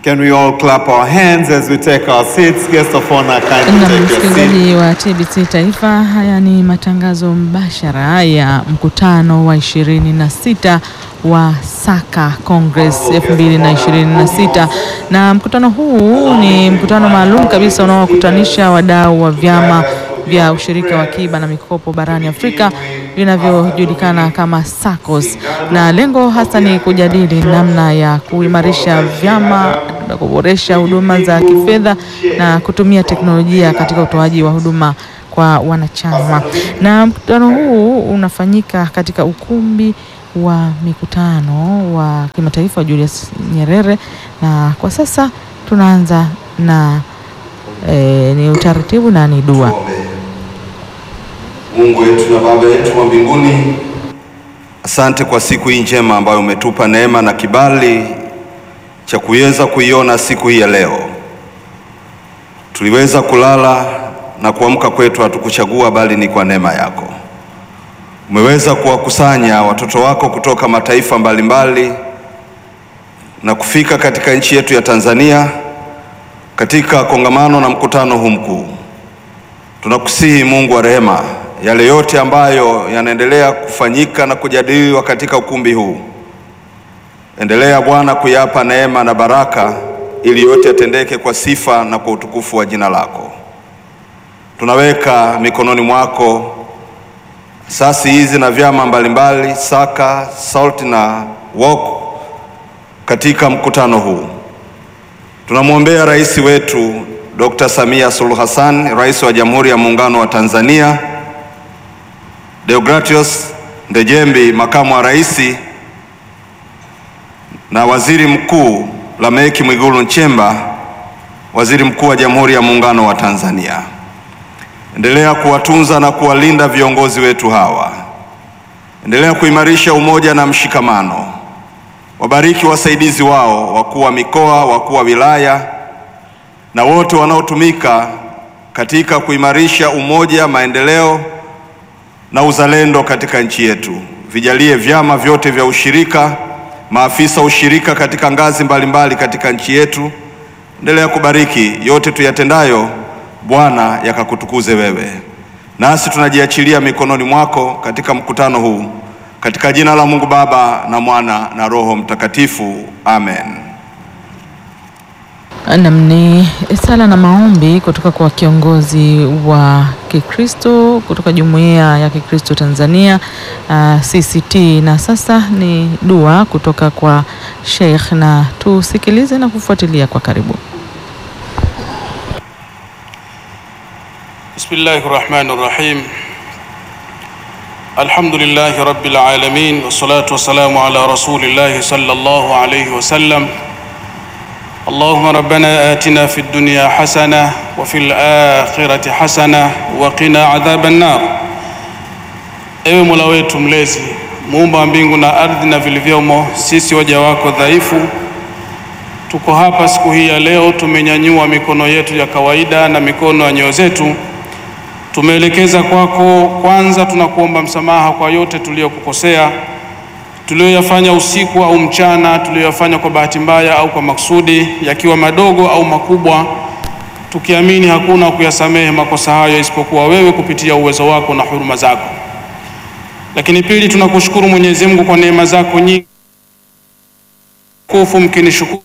Can we all clap our hands as we take our seats? Guest of honor, Na kindly take your seat. msikilizaji wa TBC Taifa, haya ni matangazo mbashara ya mkutano wa 26 wa Saka Congress 2026 na mkutano huu ni mkutano maalum kabisa unaowakutanisha wadau wa vyama vya ushirika wa akiba na mikopo barani Afrika vinavyojulikana kama SACCOS, na lengo hasa ni kujadili namna ya kuimarisha vyama na kuboresha huduma za kifedha na kutumia teknolojia katika utoaji wa huduma kwa wanachama. Na mkutano huu unafanyika katika ukumbi wa mikutano wa kimataifa wa Julius Nyerere, na kwa sasa tunaanza na eh, ni utaratibu na ni dua. Mungu wetu na Baba yetu wa mbinguni, asante kwa siku hii njema ambayo umetupa neema na kibali cha kuweza kuiona siku hii ya leo. Tuliweza kulala na kuamka kwetu hatukuchagua, bali ni kwa neema yako. Umeweza kuwakusanya watoto wako kutoka mataifa mbalimbali na kufika katika nchi yetu ya Tanzania katika kongamano na mkutano huu mkuu. Tunakusihi Mungu wa rehema, yale yote ambayo yanaendelea kufanyika na kujadiliwa katika ukumbi huu, endelea Bwana kuyapa neema na baraka, ili yote yatendeke kwa sifa na kwa utukufu wa jina lako. Tunaweka mikononi mwako asasi hizi na vyama mbalimbali Saka, SALT na WOC katika mkutano huu. Tunamwombea rais wetu Dr. Samia Suluhu Hassan, rais wa Jamhuri ya Muungano wa Tanzania, Deogratius Ndejembi, makamu wa rais, na waziri mkuu Lameki Mwigulu Nchemba, waziri mkuu wa Jamhuri ya Muungano wa Tanzania. Endelea kuwatunza na kuwalinda viongozi wetu hawa. Endelea kuimarisha umoja na mshikamano. Wabariki wasaidizi wao, wakuu wa mikoa, wakuu wa wilaya na wote wanaotumika katika kuimarisha umoja, maendeleo na uzalendo katika nchi yetu. Vijalie vyama vyote vya ushirika, maafisa ushirika katika ngazi mbalimbali katika nchi yetu. Endelea kubariki yote tuyatendayo, Bwana, yakakutukuze wewe. Nasi tunajiachilia mikononi mwako katika mkutano huu, katika jina la Mungu Baba na Mwana na Roho Mtakatifu, amen. Nam ni sala na maombi kutoka kwa kiongozi wa Kikristo kutoka Jumuiya ya Kikristo Tanzania uh, CCT. Na sasa ni dua kutoka kwa Sheikh, na tusikilize na kufuatilia kwa karibu. Bismillahi rahmani rahim. Alhamdulillahi rabbil alamin wassalatu wassalamu ala rasulillahi sallallahu alayhi wasallam. Allahumma rabbana atina fid dunya hasana wa fil akhirati hasana wa qina adhaban nar. Ewe Mola wetu mlezi, muumba wa mbingu na ardhi na vilivyomo, sisi waja wako dhaifu tuko hapa siku hii ya leo, tumenyanyua mikono yetu ya kawaida na mikono ya nyoyo zetu tumeelekeza kwako. Kwanza tunakuomba msamaha kwa yote tuliyokukosea, tuliyoyafanya usiku au mchana, tuliyoyafanya kwa bahati mbaya au kwa makusudi, yakiwa madogo au makubwa, tukiamini hakuna kuyasamehe makosa hayo isipokuwa wewe kupitia uwezo wako na huruma zako. Lakini pili, tunakushukuru Mwenyezi Mungu kwa neema zako nyingi kufu mkinishukuru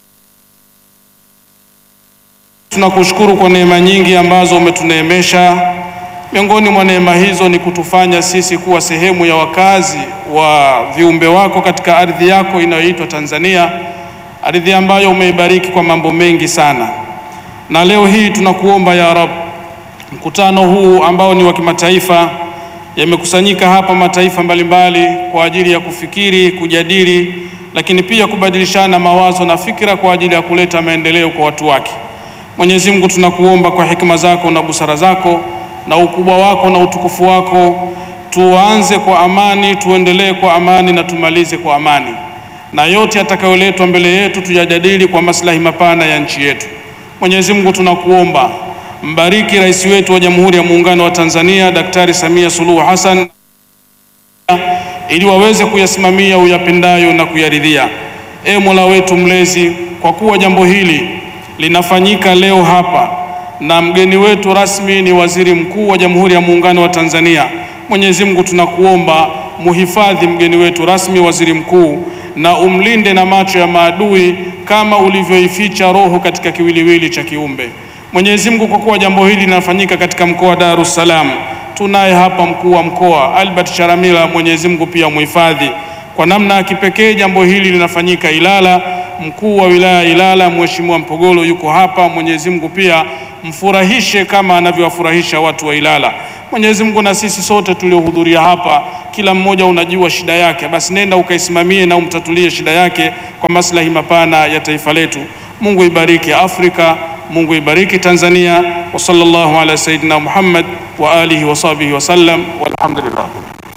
tunakushukuru kwa neema nyingi ambazo umetuneemesha. Miongoni mwa neema hizo ni kutufanya sisi kuwa sehemu ya wakazi wa viumbe wako katika ardhi yako inayoitwa Tanzania, ardhi ambayo umeibariki kwa mambo mengi sana. Na leo hii tunakuomba ya Rab, mkutano huu ambao ni wa kimataifa, yamekusanyika hapa mataifa mbalimbali kwa ajili ya kufikiri, kujadili, lakini pia kubadilishana mawazo na fikra kwa ajili ya kuleta maendeleo kwa watu wake. Mwenyezi Mungu tunakuomba kwa hikima zako na busara zako na ukubwa wako na utukufu wako, tuanze kwa amani, tuendelee kwa amani na tumalize kwa amani, na yote yatakayoletwa mbele yetu tuyajadili kwa maslahi mapana ya nchi yetu. Mwenyezi Mungu tunakuomba, mbariki rais wetu wa Jamhuri ya Muungano wa Tanzania Daktari Samia Suluhu Hassan ili waweze kuyasimamia uyapendayo na kuyaridhia. E Mola wetu mlezi, kwa kuwa jambo hili linafanyika leo hapa na mgeni wetu rasmi ni Waziri Mkuu wa Jamhuri ya Muungano wa Tanzania, Mwenyezi Mungu tunakuomba muhifadhi mgeni wetu rasmi, Waziri Mkuu, na umlinde na macho ya maadui kama ulivyoificha roho katika kiwiliwili cha kiumbe. Mwenyezi Mungu, kwa kuwa jambo hili linafanyika katika mkoa wa Dar es Salaam, tunaye hapa mkuu wa mkoa Albert Charamila, Mwenyezi Mungu pia muhifadhi kwa namna ya kipekee. Jambo hili linafanyika Ilala, mkuu wa wilaya Ilala Mheshimiwa Mpogolo yuko hapa, Mwenyezi Mungu pia mfurahishe kama anavyowafurahisha watu wa Ilala. Mwenyezi Mungu, na sisi sote tuliohudhuria hapa, kila mmoja unajua shida yake, basi nenda ukaisimamie na umtatulie shida yake kwa maslahi mapana ya taifa letu. Mungu ibariki Afrika, Mungu ibariki Tanzania. wa sallallahu ala sayidina Muhammad wa alihi wa sahbihi wasallam, walhamdulillah.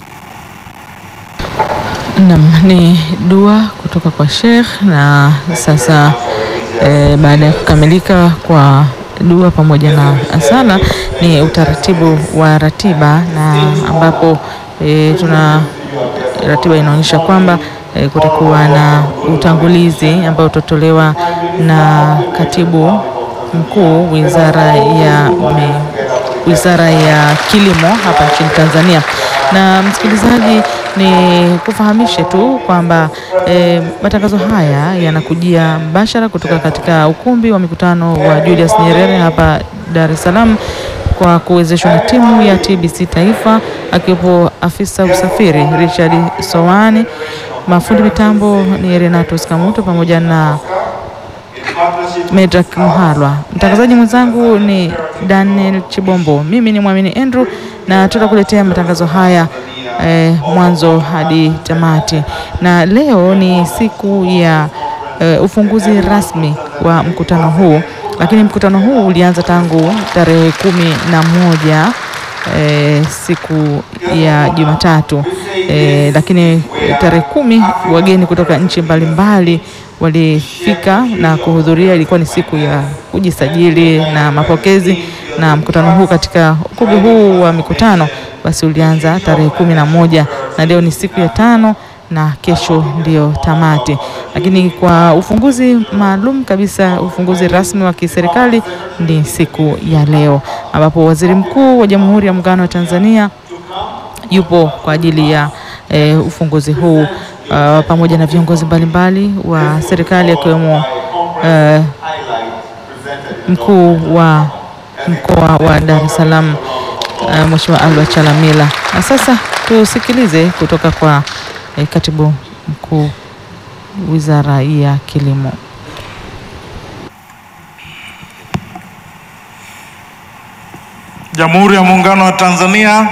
Naam, ni dua kutoka kwa Sheikh na sasa e, baada ya kukamilika kwa dua pamoja na sala ni utaratibu wa ratiba na ambapo e, tuna ratiba inaonyesha kwamba e, kutakuwa na utangulizi ambao utatolewa na katibu mkuu wizara ya me, wizara ya kilimo hapa nchini Tanzania. Na msikilizaji, ni kufahamishe tu kwamba e, matangazo haya yanakujia mbashara kutoka katika ukumbi wa mikutano wa Julius Nyerere hapa Dar es Salaam kwa kuwezeshwa na timu ya TBC Taifa, akiwepo afisa usafiri Richard Sowani, mafundi mitambo ni Renato Skamuto pamoja na Medrak Muhalwa. Mtangazaji mwenzangu ni Daniel Chibombo. Mimi ni Mwamini Andrew na tutakuletea matangazo haya eh, mwanzo hadi tamati. Na leo ni siku ya eh, ufunguzi rasmi wa mkutano huu, lakini mkutano huu ulianza tangu tarehe kumi na moja E, siku ya Jumatatu e, lakini tarehe kumi wageni kutoka nchi mbalimbali walifika na kuhudhuria. Ilikuwa ni siku ya kujisajili na mapokezi, na mkutano huu katika ukumbi huu wa mikutano basi ulianza tarehe kumi na moja na leo ni siku ya tano na kesho ndio tamati. Lakini kwa ufunguzi maalum kabisa, ufunguzi rasmi wa kiserikali ni siku ya leo, ambapo Waziri Mkuu wa Jamhuri ya Muungano wa Tanzania yupo kwa ajili ya e, ufunguzi huu uh, pamoja na viongozi mbalimbali wa serikali akiwemo uh, mkuu wa mkoa wa Dar es Salaam uh, Mheshimiwa Albert Chalamila. Na sasa tusikilize kutoka kwa eh, katibu mkuu Wizara ya Kilimo. Jamhuri ya Muungano wa Tanzania.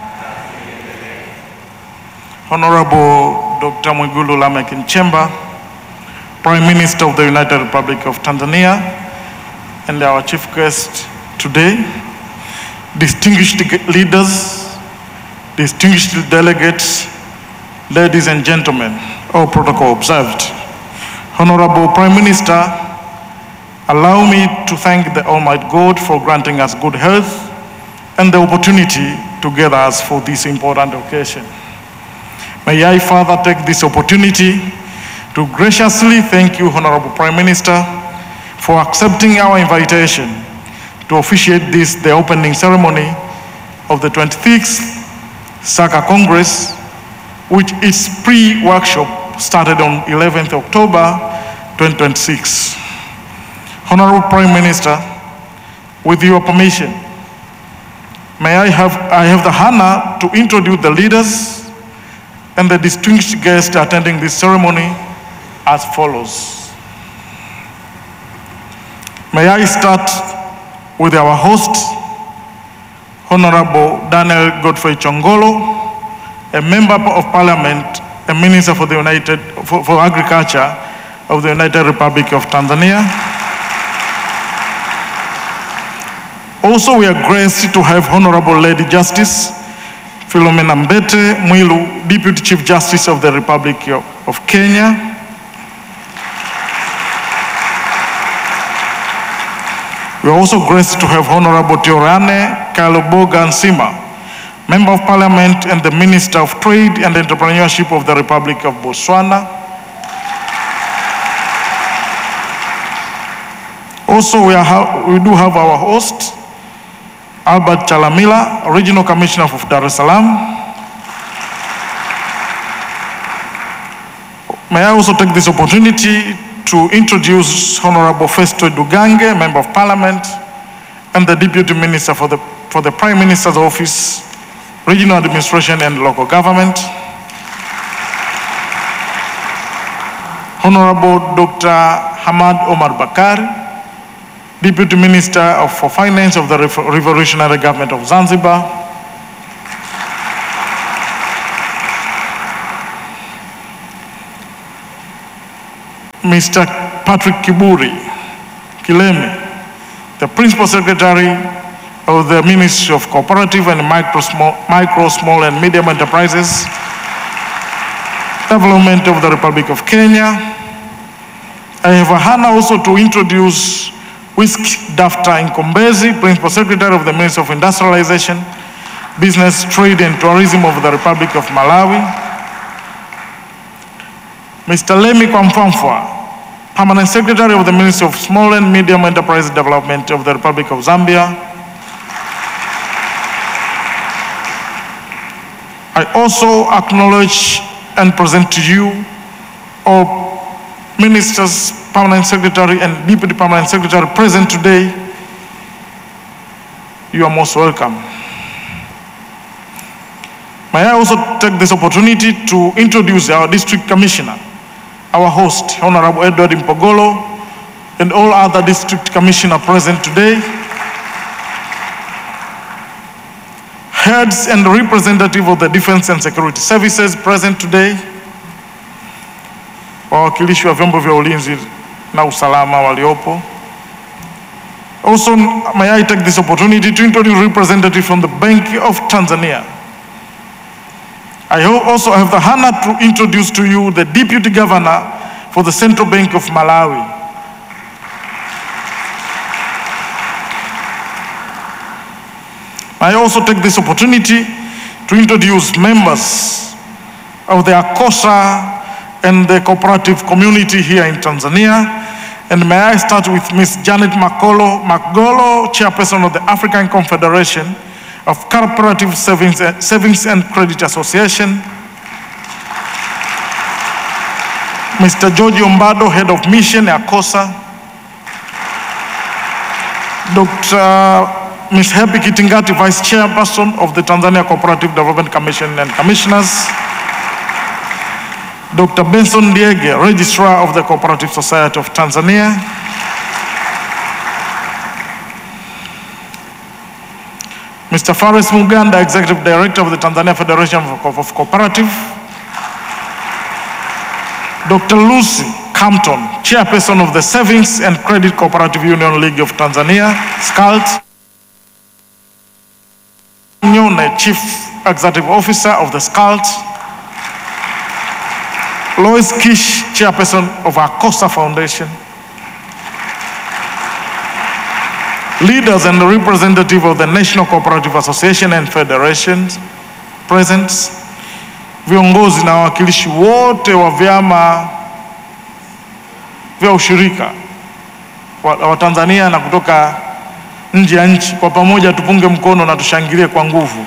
Honorable Dr. Mwigulu Lameck Nchemba, Prime Minister of the United Republic of Tanzania, and our chief guest today, distinguished leaders, distinguished delegates, ladies and gentlemen, all protocol observed. Honorable Prime Minister, allow me to thank the Almighty God for granting us good health and the opportunity to gather us for this important occasion. May I further take this opportunity to graciously thank you, Honorable Prime Minister, for accepting our invitation to officiate this, the opening ceremony of the 26th SACA Congress, which its pre-workshop started on 11th October 2026. Honorable Prime Minister, with your permission, may I have, I have the honor to introduce the leaders and the distinguished guests attending this ceremony as follows. May I start with our host, Honorable Daniel Godfrey Chongolo, a member of parliament, a minister for the United, for, for agriculture of the United Republic of Tanzania. Also, we are graced to have Honorable Lady Justice Philomena Mbete Mwilu, Deputy Chief Justice of the Republic of of Kenya. We are also graced to have Honorable Teorane Kaloboga Nsima, Member of Parliament and the Minister of Trade and Entrepreneurship of the Republic of Botswana. Also, we, are ha- we do have our host, Albert Chalamila, Regional Commissioner of Dar es Salaam. May I also take this opportunity to introduce Honorable Festo Dugange, Member of Parliament, and the Deputy Minister for the, for the Prime Minister's Office, Regional Administration and Local Government. Honorable Dr. Hamad Omar Bakar, Deputy Minister of, for Finance of the Revo- Revolutionary Government of Zanzibar. Mr. Patrick Kiburi Kilemi, the Principal Secretary of the Ministry of Cooperative and Micro, Small, Micro, Small and Medium Enterprises, Development of the Republic of Kenya. I have a honor also to introduce Whisk Dafta Nkombezi, Principal Secretary of the Ministry of Industrialization, Business, Trade and Tourism of the Republic of Malawi. Mr. Lemi Kwamfamfwa, Permanent Secretary of the Ministry of Small and Medium Enterprise Development of the Republic of Zambia. I also acknowledge and present to you all ministers, permanent secretary, and deputy permanent secretary present today. You are most welcome. May I also take this opportunity to introduce our district commissioner, our host, Honorable Edward Mpogolo, and all other district commissioner present today. Heads and representative of the defense and security services present today. Wawakilishi wa vyombo vya ulinzi na usalama waliopo. Also, may I take this opportunity to introduce representative from the Bank of Tanzania. I ho- also have the honor to introduce to you the Deputy Governor for the Central Bank of Malawi. I also take this opportunity to introduce members of the ACOSA and the cooperative community here in Tanzania. And may I start with Ms. Janet Makolo, Makgolo, Chairperson of the African Confederation of Cooperative Savings, Savings and Credit Association. Mr. George Ombado, Head of Mission, ACOSA. Dr. Ms. Happy Kitingati, Vice Chairperson of the Tanzania Cooperative Development Commission and Commissioners. Dr. Benson Diege, Registrar of the Cooperative Society of Tanzania. Mr. Faris Muganda, Executive Director of the Tanzania Federation of, of Cooperative. Dr. Lucy Campton, Chairperson of the Savings and Credit Cooperative Union League of Tanzania, SCALT. Nyone, Chief Executive Officer of the SCALT. Lois Kish, Chairperson of ACOSA Foundation. Leaders and representative of the National Cooperative Association and Federations present, viongozi na wawakilishi wote wa vyama vya ushirika wa, wa Tanzania na kutoka nje ya nchi, kwa pamoja tupunge mkono na tushangilie kwa nguvu.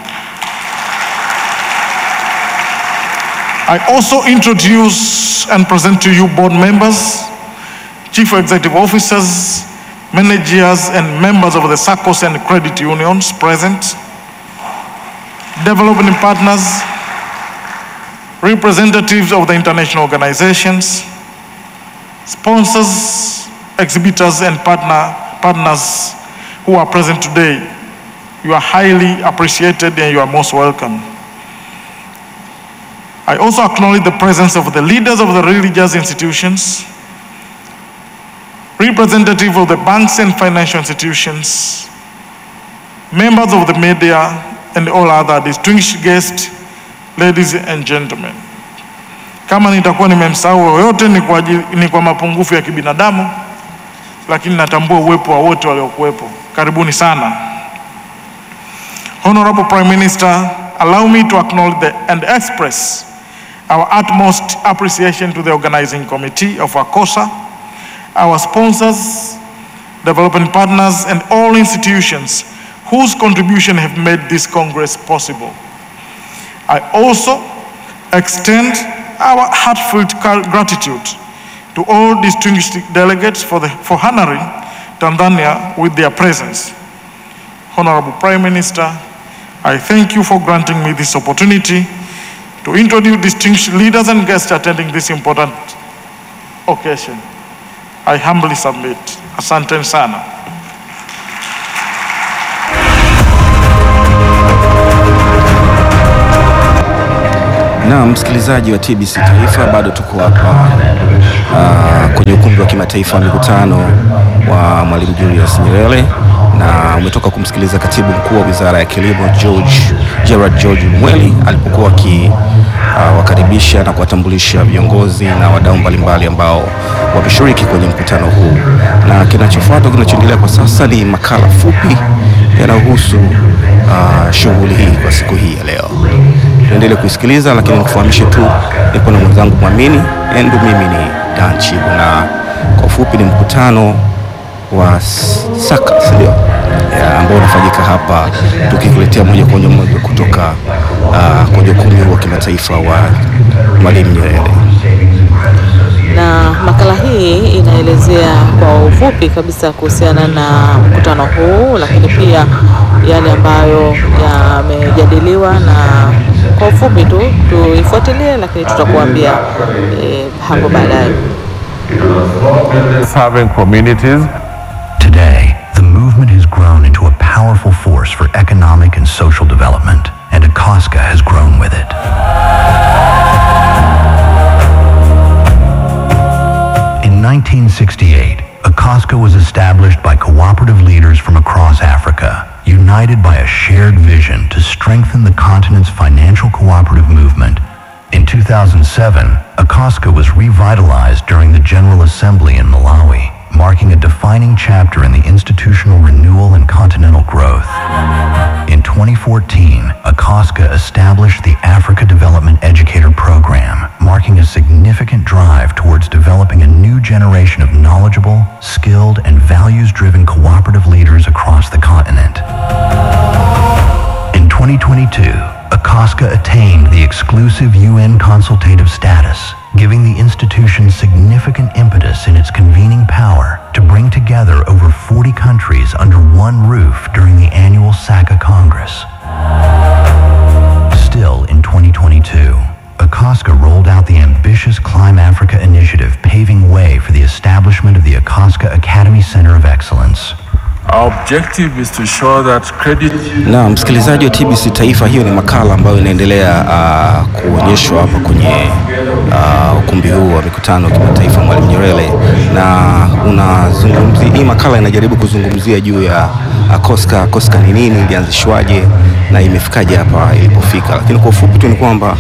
I also introduce and present to you board members, chief executive officers, managers, and members of the SACCOs and credit unions present, development partners, representatives of the international organizations, sponsors, exhibitors, and partner, partners who are present today. You are highly appreciated and you are most welcome. I also acknowledge the presence of the leaders of the religious institutions, representative of the banks and financial institutions, members of the media, and all other distinguished guests, ladies and gentlemen. Kama nitakuwa nimemsahau yoyote ni kwa, ajili- ni kwa mapungufu ya kibinadamu, lakini natambua uwepo wa wote waliokuwepo. Karibuni sana. Honorable Prime Minister, allow me to acknowledge the, and express our utmost appreciation to the organizing committee of ACOSA, our sponsors, development partners, and all institutions whose contribution have made this Congress possible. I also extend our heartfelt gra- gratitude to all distinguished delegates for, the, for honoring Tanzania with their presence. Honorable Prime Minister, I thank you for granting me this opportunity to introduce distinguished leaders and guests attending this important occasion. I humbly submit. Asante sana. Na msikilizaji wa TBC Taifa, bado tuko hapa uh, kwenye ukumbi wa kimataifa wa mikutano wa Mwalimu Julius Nyerere, na umetoka kumsikiliza katibu mkuu wa Wizara ya Kilimo George Gerard George Mweli alipokuwa akiwakaribisha uh, na kuwatambulisha viongozi na wadau mbalimbali ambao wameshiriki kwenye mkutano huu, na kinachofuata kinachoendelea kwa sasa ni makala fupi yanayohusu uh, shughuli hii kwa siku hii ya leo tuendelee kuisikiliza, lakini nikufahamishe tu nipo na mwenzangu Mwamini Endu, mimi ni Dan Chibu, na kwa ufupi ni mkutano wa s- Saka ndio ambao unafanyika hapa, tukikuletea moja kwa moja kutoka uh, kwenye ukumbi huu wa kimataifa wa Mwalimu Nyerere. na makala hii inaelezea kwa ufupi kabisa kuhusiana na mkutano huu, lakini pia yale ambayo yamejadiliwa, na kwa ufupi tu tuifuatilie, lakini tutakuambia eh, hapo baadaye. Serving communities Today, the movement has grown into a powerful force for economic and social development, and Acosta has grown with it. In 1968, Acosta was established by cooperative leaders from across Africa, united by a shared vision to strengthen the continent's financial cooperative movement. In 2007, Acosta was revitalized during the General Assembly in Malawi, marking a defining chapter in the institutional renewal and continental growth. In 2014, Acosta established the Africa Development Educator Program, marking a significant drive towards developing a new generation of knowledgeable, skilled, and values-driven cooperative leaders across the continent. In 2022, Acosta attained the exclusive UN consultative status, giving the institution significant impetus in its convening power to bring together over 40 countries under one roof during the annual SACA Congress. Still in 2022, Acosta rolled out the ambitious Climb Africa initiative, paving way for the establishment of the Acosta Academy Center of Excellence. Our objective is to show that credit Na msikilizaji wa TBC Taifa, hiyo ni makala ambayo inaendelea uh, kuonyeshwa hapa kwenye uh, ukumbi huu wa mikutano wa kimataifa Mwalimu Nyerere, na unazungumzia hii makala inajaribu kuzungumzia juu ya Acosta. Acosta ni nini, ilianzishwaje na imefikaje hapa ilipofika, lakini kwa ufupi tu ni kwamba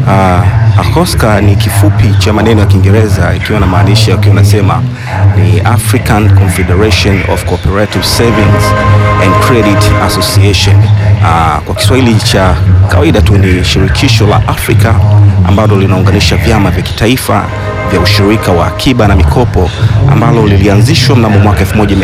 uh, Acosta ni kifupi cha maneno ya Kiingereza ikiwa na maanisha ikiwa nasema ni African Confederation of Cooperative Savings and Credit Association. Uh, kwa Kiswahili cha kawaida tu ni shirikisho la Afrika ambalo linaunganisha vyama vya kitaifa vya ushirika wa akiba na mikopo ambalo lilianzishwa mnamo mwaka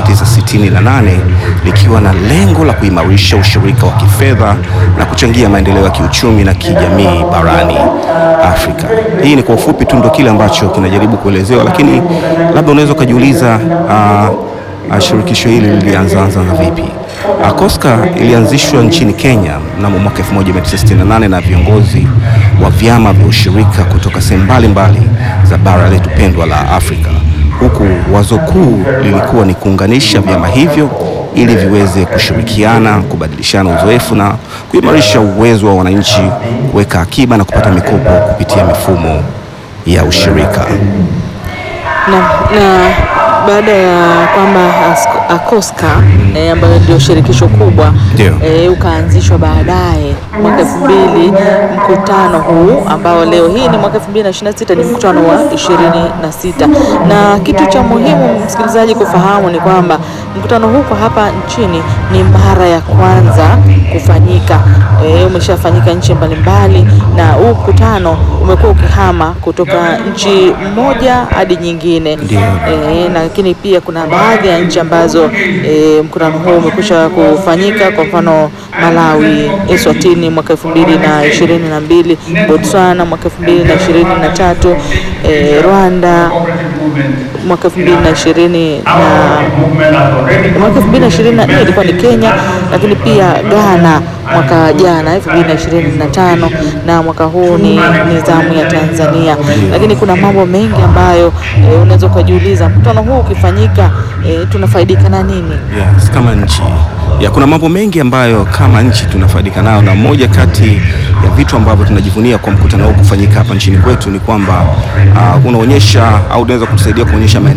1968 likiwa na lengo la kuimarisha ushirika wa kifedha na kuchangia maendeleo ya kiuchumi na kijamii barani Afrika. Hii ni kwa ufupi tu ndio kile ambacho kinajaribu kuelezewa, lakini labda unaweza ukajiuliza uh, shirikisho hili lilianzaanza na vipi? Acosta ilianzishwa nchini Kenya mnamo mwaka 1968 na viongozi wa vyama vya ushirika kutoka sehemu mbalimbali za bara letu pendwa la Afrika, huku wazo kuu lilikuwa ni kuunganisha vyama hivyo ili viweze kushirikiana, kubadilishana uzoefu na kuimarisha uwezo wa wananchi kuweka akiba na kupata mikopo kupitia mifumo ya ushirika. na, na baada ya kwamba Asko- Acosta eh, ambayo ndio shirikisho kubwa Ndio. eh, ukaanzishwa baadaye mwaka elfu mbili mkutano huu ambao leo hii ni mwaka elfu mbili na ishirini na sita ni mkutano wa ishirini na sita na kitu cha muhimu msikilizaji kufahamu ni kwamba mkutano huu kwa hapa nchini ni mara ya kwanza kufanyika eh, umeshafanyika nchi mbalimbali na huu mkutano umekuwa ukihama kutoka nchi moja hadi nyingine Ndio. eh, na lakini pia kuna baadhi ya nchi ambazo e, mkutano huu umekwisha kufanyika, kwa mfano Malawi, Eswatini mwaka elfu mbili na ishirini na mbili, Botswana mwaka elfu mbili na ishirini na tatu, e, Rwanda mwaka elfu mbili na ishirini na mwaka elfu mbili na ishirini na nne ilikuwa ni Kenya, lakini pia Ghana mwaka jana elfu mbili na ishirini na tano na mwaka huu ni nizamu ya Tanzania. Lakini kuna mambo mengi ambayo e, unaweza ukajiuliza mkutano huu ukifanyika, e, tunafaidika na nini? Yes, kama nchi ya kuna mambo mengi ambayo kama nchi tunafaidika nayo, na moja kati ya vitu ambavyo tunajivunia kwa mkutano huu kufanyika hapa nchini kwetu ni kwamba uh, unaonyesha au unaweza kutusaidia kuonyesha